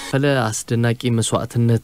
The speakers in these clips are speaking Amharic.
ፈለ አስደናቂ መስዋዕትነት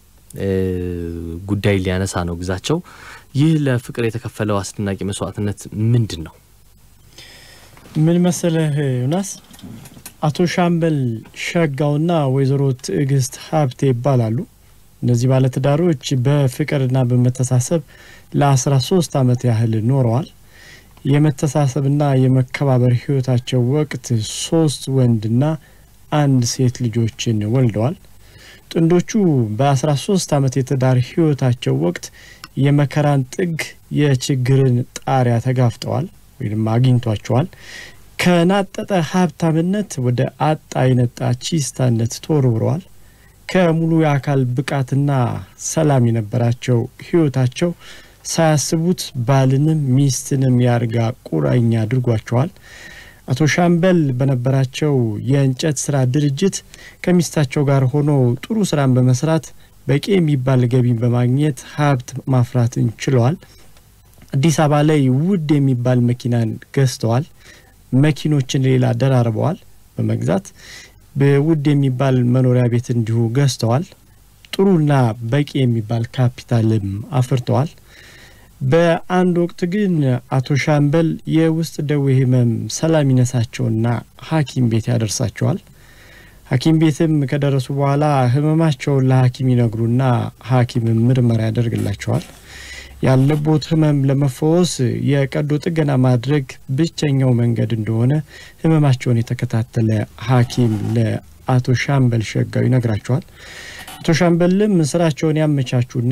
ጉዳይ ሊያነሳ ነው ግዛቸው። ይህ ለፍቅር የተከፈለው አስደናቂ መስዋዕትነት ምንድን ነው? ምን መሰለህ ዮናስ፣ አቶ ሻምበል ሸጋውና ወይዘሮ ትዕግስት ሀብቴ ይባላሉ። እነዚህ ባለትዳሮች በፍቅርና በመተሳሰብ ለአስራ ሶስት አመት ያህል ኖረዋል። የመተሳሰብና የመከባበር ህይወታቸው ወቅት ሶስት ወንድና አንድ ሴት ልጆችን ወልደዋል። ጥንዶቹ በአስራ ሶስት አመት የትዳር ህይወታቸው ወቅት የመከራን ጥግ የችግርን ጣሪያ ተጋፍጠዋል ወይም አግኝቷቸዋል። ከናጠጠ ሀብታምነት ወደ አጣ የነጣ ቺስታነት ተወርውረዋል። ከሙሉ የአካል ብቃትና ሰላም የነበራቸው ህይወታቸው ሳያስቡት ባልንም ሚስትንም የአልጋ ቁራኛ አድርጓቸዋል። አቶ ሻምበል በነበራቸው የእንጨት ስራ ድርጅት ከሚስታቸው ጋር ሆኖ ጥሩ ስራን በመስራት በቂ የሚባል ገቢን በማግኘት ሀብት ማፍራትን ችለዋል። አዲስ አበባ ላይ ውድ የሚባል መኪናን ገዝተዋል። መኪኖችን ሌላ ደራርበዋል በመግዛት በውድ የሚባል መኖሪያ ቤት እንዲሁ ገዝተዋል። ጥሩና በቂ የሚባል ካፒታልም አፍርተዋል። በአንድ ወቅት ግን አቶ ሻምበል የውስጥ ደዌ ህመም ሰላም ይነሳቸውና ሐኪም ቤት ያደርሳቸዋል። ሐኪም ቤትም ከደረሱ በኋላ ህመማቸውን ለሐኪም ይነግሩና ሐኪምም ምርመራ ያደርግላቸዋል። ያለቦት ህመም ለመፈወስ የቀዶ ጥገና ማድረግ ብቸኛው መንገድ እንደሆነ ህመማቸውን የተከታተለ ሐኪም ለአቶ ሻምበል ሸጋው ይነግራቸዋል። አቶ ሻምበልም ስራቸውን ያመቻቹና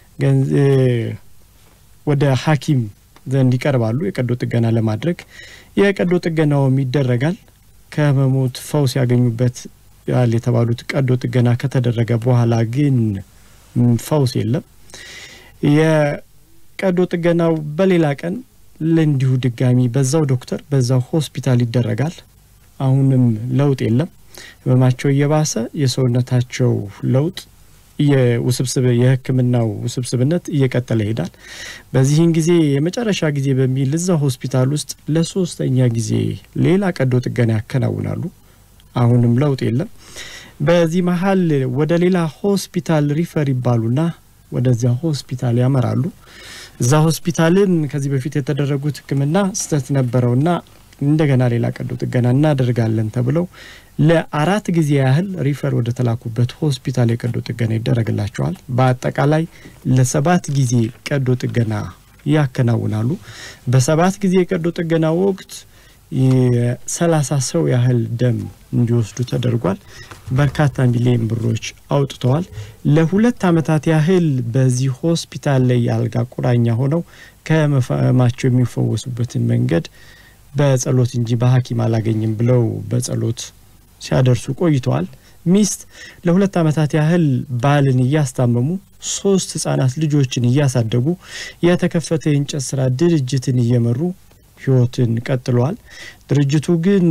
ወደ ሐኪም ዘንድ ይቀርባሉ የቀዶ ጥገና ለማድረግ። የቀዶ ጥገናውም ይደረጋል። ከህመሞት ፈውስ ያገኙበት ያል የተባሉት ቀዶ ጥገና ከተደረገ በኋላ ግን ፈውስ የለም። የቀዶ ጥገናው በሌላ ቀን ለእንዲሁ ድጋሚ በዛው ዶክተር በዛው ሆስፒታል ይደረጋል። አሁንም ለውጥ የለም። ህመማቸው እየባሰ የሰውነታቸው ለውጥ የውስብስብ የህክምናው ውስብስብነት እየቀጠለ ይሄዳል። በዚህን ጊዜ የመጨረሻ ጊዜ በሚል እዛ ሆስፒታል ውስጥ ለሶስተኛ ጊዜ ሌላ ቀዶ ጥገና ያከናውናሉ። አሁንም ለውጥ የለም። በዚህ መሀል ወደ ሌላ ሆስፒታል ሪፈር ይባሉና ወደዚያ ሆስፒታል ያመራሉ። እዛ ሆስፒታልን ከዚህ በፊት የተደረጉት ህክምና ስህተት ነበረውና እንደገና ሌላ ቀዶ ጥገና እናደርጋለን ተብለው ለአራት ጊዜ ያህል ሪፈር ወደ ተላኩበት ሆስፒታል የቀዶ ጥገና ይደረግላቸዋል። በአጠቃላይ ለሰባት ጊዜ ቀዶ ጥገና ያከናውናሉ። በሰባት ጊዜ የቀዶ ጥገና ወቅት የሰላሳ ሰው ያህል ደም እንዲወስዱ ተደርጓል። በርካታ ሚሊዮን ብሮች አውጥተዋል። ለሁለት ዓመታት ያህል በዚህ ሆስፒታል ላይ የአልጋ ቁራኛ ሆነው ከህመማቸው የሚፈወሱበትን መንገድ በጸሎት እንጂ በሐኪም አላገኝም ብለው በጸሎት ሲያደርሱ ቆይተዋል። ሚስት ለሁለት ዓመታት ያህል ባልን እያስታመሙ ሶስት ህጻናት ልጆችን እያሳደጉ የተከፈተ የእንጨት ስራ ድርጅትን እየመሩ ህይወትን ቀጥለዋል። ድርጅቱ ግን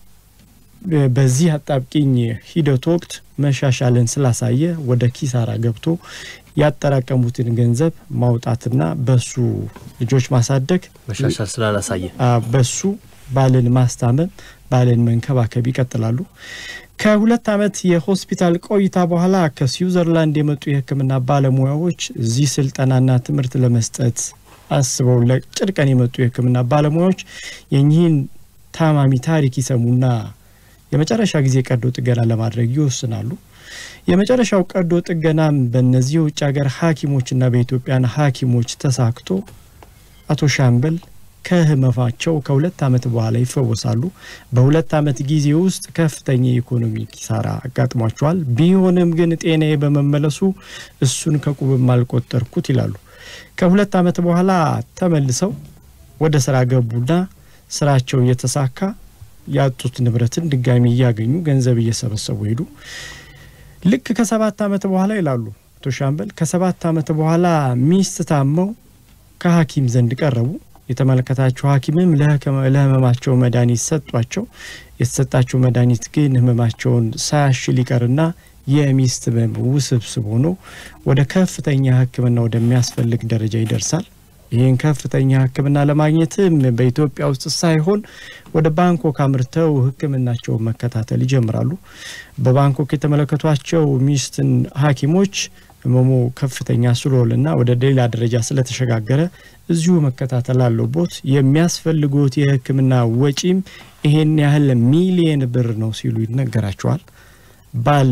በዚህ አጣብቂኝ ሂደት ወቅት መሻሻልን ስላሳየ ወደ ኪሳራ ገብቶ ያጠራቀሙትን ገንዘብ ማውጣትና በሱ ልጆች ማሳደግ መሻሻል ስላላሳየ በሱ ባልን ማስታመም ባልን መንከባከብ ይቀጥላሉ። ከሁለት ዓመት የሆስፒታል ቆይታ በኋላ ከስዊዘርላንድ የመጡ የህክምና ባለሙያዎች እዚህ ስልጠናና ትምህርት ለመስጠት አስበው ለጭር ቀን የመጡ የህክምና ባለሙያዎች የኚህን ታማሚ ታሪክ ይሰሙና የመጨረሻ ጊዜ ቀዶ ጥገና ለማድረግ ይወስናሉ። የመጨረሻው ቀዶ ጥገናም በእነዚህ የውጭ ሀገር ሐኪሞችና በኢትዮጵያን ሐኪሞች ተሳክቶ አቶ ሻምበል ከህመማቸው ከሁለት ዓመት በኋላ ይፈወሳሉ። በሁለት ዓመት ጊዜ ውስጥ ከፍተኛ የኢኮኖሚ ኪሳራ አጋጥሟቸዋል። ቢሆንም ግን ጤናዬ በመመለሱ እሱን ከቁብም አልቆጠርኩት ይላሉ። ከሁለት ዓመት በኋላ ተመልሰው ወደ ስራ ገቡና ስራቸው እየተሳካ ያጡት ንብረትን ድጋሚ እያገኙ ገንዘብ እየሰበሰቡ ሄዱ። ልክ ከሰባት ዓመት በኋላ ይላሉ አቶ ሻምበል ከሰባት ዓመት በኋላ ሚስት ታመው ከሐኪም ዘንድ ቀረቡ። የተመለከታቸው ሐኪምም ለህመማቸው መድኃኒት ሰጧቸው። የተሰጣቸው መድኃኒት ግን ህመማቸውን ሳያሽል ይቀርና የሚስት ህመም ውስብስብ ሆኖ ወደ ከፍተኛ ሕክምና ወደሚያስፈልግ ደረጃ ይደርሳል። ይህን ከፍተኛ ሕክምና ለማግኘትም በኢትዮጵያ ውስጥ ሳይሆን ወደ ባንኮክ አምርተው ሕክምናቸውን መከታተል ይጀምራሉ። በባንኮክ የተመለከቷቸው ሚስትን ሐኪሞች ህመሙ ከፍተኛ ስለሆነና ወደ ሌላ ደረጃ ስለተሸጋገረ እዚሁ መከታተል አለቦት፣ የሚያስፈልጉት የሕክምና ወጪም ይሄን ያህል ሚሊየን ብር ነው ሲሉ ይነገራቸዋል። ባል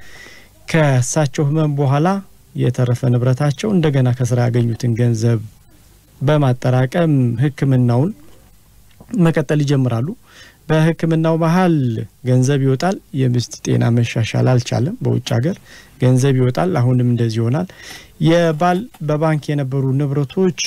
ከእሳቸው ህመም በኋላ የተረፈ ንብረታቸው እንደገና ከስራ ያገኙትን ገንዘብ በማጠራቀም ህክምናውን መቀጠል ይጀምራሉ። በህክምናው መሀል ገንዘብ ይወጣል። የሚስት ጤና መሻሻል አልቻለም። በውጭ ሀገር ገንዘብ ይወጣል። አሁንም እንደዚህ ይሆናል። የባል በባንክ የነበሩ ንብረቶች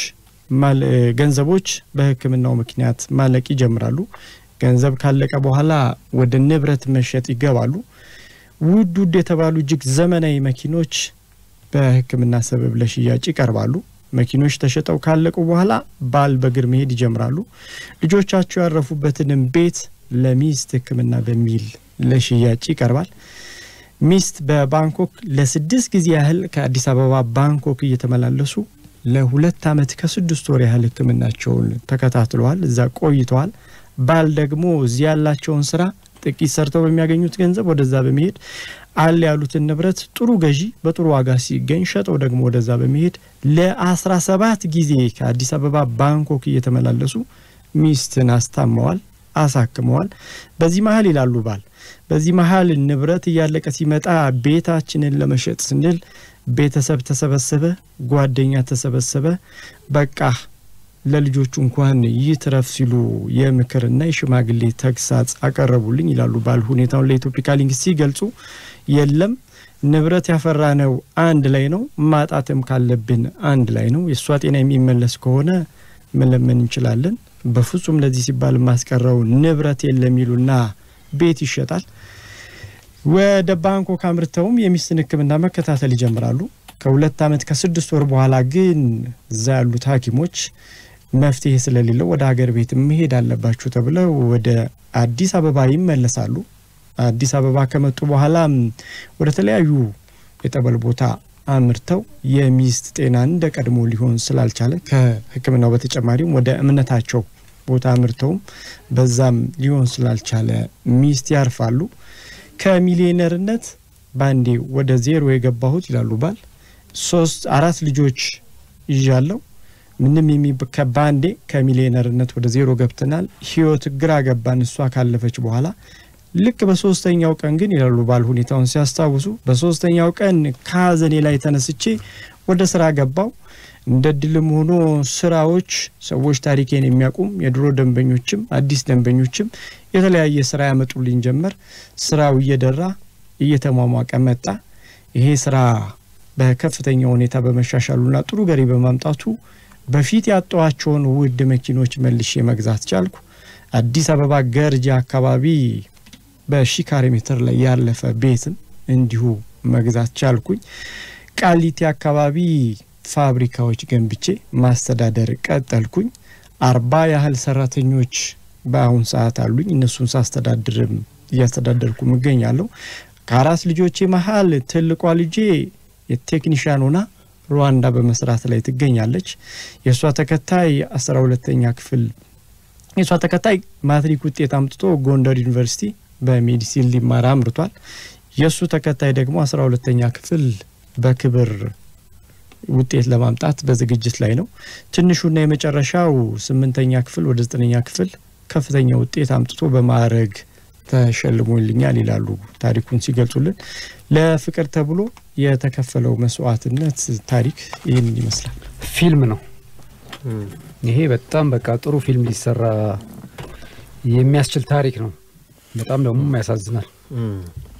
ገንዘቦች በህክምናው ምክንያት ማለቅ ይጀምራሉ። ገንዘብ ካለቀ በኋላ ወደ ንብረት መሸጥ ይገባሉ። ውድ ውድ የተባሉ እጅግ ዘመናዊ መኪኖች በህክምና ሰበብ ለሽያጭ ይቀርባሉ። መኪኖች ተሸጠው ካለቁ በኋላ ባል በእግር መሄድ ይጀምራሉ። ልጆቻቸው ያረፉበትንም ቤት ለሚስት ህክምና በሚል ለሽያጭ ይቀርባል። ሚስት በባንኮክ ለስድስት ጊዜ ያህል ከአዲስ አበባ ባንኮክ እየተመላለሱ ለሁለት ዓመት ከስድስት ወር ያህል ህክምናቸውን ተከታትለዋል። እዛ ቆይተዋል። ባል ደግሞ እዚህ ያላቸውን ስራ ጥቂት ሰርተው በሚያገኙት ገንዘብ ወደዛ በመሄድ አለ ያሉትን ንብረት ጥሩ ገዢ በጥሩ ዋጋ ሲገኝ ሸጠው ደግሞ ወደዛ በመሄድ ለአስራ ሰባት ጊዜ ከአዲስ አበባ ባንኮክ እየተመላለሱ ሚስትን አስታመዋል፣ አሳክመዋል። በዚህ መሀል ይላሉ ባል በዚህ መሀል ንብረት እያለቀ ሲመጣ ቤታችንን ለመሸጥ ስንል ቤተሰብ ተሰበሰበ፣ ጓደኛ ተሰበሰበ። በቃ ለልጆቹ እንኳን ይትረፍ ሲሉ የምክርና የሽማግሌ ተግሳጽ አቀረቡልኝ ይላሉ ባል ሁኔታውን ለኢትዮፒካ ሊንክ ሲገልጹ፣ የለም ንብረት ያፈራነው አንድ ላይ ነው፣ ማጣትም ካለብን አንድ ላይ ነው። የእሷ ጤና የሚመለስ ከሆነ መለመን እንችላለን። በፍጹም ለዚህ ሲባል የማስቀረው ንብረት የለም ይሉና ቤት ይሸጣል። ወደ ባንኮክ አምርተውም የሚስትን ሕክምና መከታተል ይጀምራሉ። ከሁለት ዓመት ከስድስት ወር በኋላ ግን እዛ ያሉት ሐኪሞች መፍትሄ ስለሌለው ወደ ሀገር ቤት መሄድ አለባችሁ ተብለው ወደ አዲስ አበባ ይመለሳሉ። አዲስ አበባ ከመጡ በኋላም ወደ ተለያዩ የጠበል ቦታ አምርተው የሚስት ጤና እንደ ቀድሞ ሊሆን ስላልቻለ ከሕክምናው በተጨማሪም ወደ እምነታቸው ቦታ አምርተውም በዛም ሊሆን ስላልቻለ ሚስት ያርፋሉ። ከሚሊዮነርነት ባንዴ ወደ ዜሮ የገባሁት ይላሉ ባል ሶስት አራት ልጆች ይዣለው ምንም ባንዴ ከሚሊዮነርነት ወደ ዜሮ ገብተናል። ህይወት ግራ ገባን እሷ ካለፈች በኋላ ልክ በሶስተኛው ቀን ግን ይላሉ ባል ሁኔታውን ሲያስታውሱ፣ በሶስተኛው ቀን ከሀዘኔ ላይ ተነስቼ ወደ ስራ ገባው። እንደ ድልም ሆኖ ስራዎች ሰዎች ታሪኬን የሚያውቁም የድሮ ደንበኞችም አዲስ ደንበኞችም የተለያየ ስራ ያመጡልኝ ጀመር። ስራው እየደራ እየተሟሟቀ መጣ። ይሄ ስራ በከፍተኛ ሁኔታ በመሻሻሉና ጥሩ ገሪ በማምጣቱ በፊት ያጠዋቸውን ውድ መኪኖች መልሼ መግዛት ቻልኩ። አዲስ አበባ ገርጂ አካባቢ በሺ ካሬ ሜትር ላይ ያለፈ ቤትም እንዲሁ መግዛት ቻልኩኝ። ቃሊቲ አካባቢ ፋብሪካዎች ገንብቼ ማስተዳደር ቀጠልኩኝ። አርባ ያህል ሰራተኞች በአሁን ሰዓት አሉኝ። እነሱን ሳስተዳድርም እያስተዳደርኩም እገኛለሁ። ከአራት ልጆቼ መሀል ትልቋ ልጄ የቴክኒሽያን ሆና ሩዋንዳ በመስራት ላይ ትገኛለች። የእሷ ተከታይ አስራ ሁለተኛ ክፍል የእሷ ተከታይ ማትሪክ ውጤት አምጥቶ ጎንደር ዩኒቨርሲቲ በሜዲሲን ሊማር አምርቷል። የእሱ ተከታይ ደግሞ አስራ ሁለተኛ ክፍል በክብር ውጤት ለማምጣት በዝግጅት ላይ ነው። ትንሹና የመጨረሻው ስምንተኛ ክፍል ወደ ዘጠነኛ ክፍል ከፍተኛ ውጤት አምጥቶ በማዕረግ ተሸልሞልኛል ይላሉ ታሪኩን ሲገልጹልን። ለፍቅር ተብሎ የተከፈለው መስዋዕትነት ታሪክ ይህንን ይመስላል። ፊልም ነው ይሄ። በጣም በቃ ጥሩ ፊልም ሊሰራ የሚያስችል ታሪክ ነው። በጣም ደግሞ ያሳዝናል።